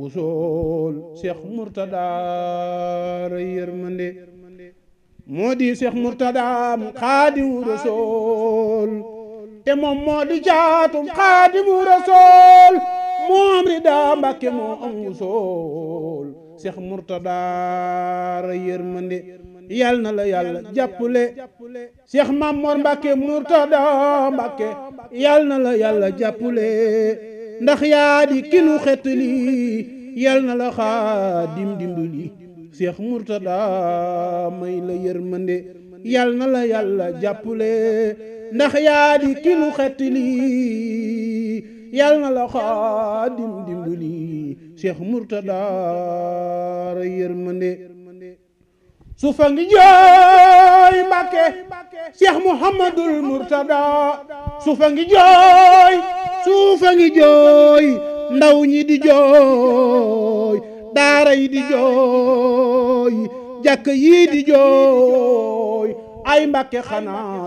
wusool Cheikh Mourtada ray yërmande moo di Cheikh Mourtada Xaadimu Rasuul te moom moo di jaatum Xaadimu Rasuul moom rida Mbàkke moo am wusool Cheikh Mourtada ray yërmande yal na la yàlla jàppale Cheikh Mamor Mbàkke Mourtada Mbàkke yal na la yàlla jàppale ndax yaa di kinu xetli yal na la xaadim dimbali Cheikh Mourtada may la yërmande yal na la yàlla jàppale ndax yaa di kinu xetli yal na la xaadim dimbali Cheikh Mourtada ra yërmande sufa ngi jooy Mbàkke Cheikh Mouhamadul Mourtada sufa ngi jooy suufa ngi jooy ndaw ñi di jooy daara yi di jooy jàkk yi di jooy ay Mbàkke xanaa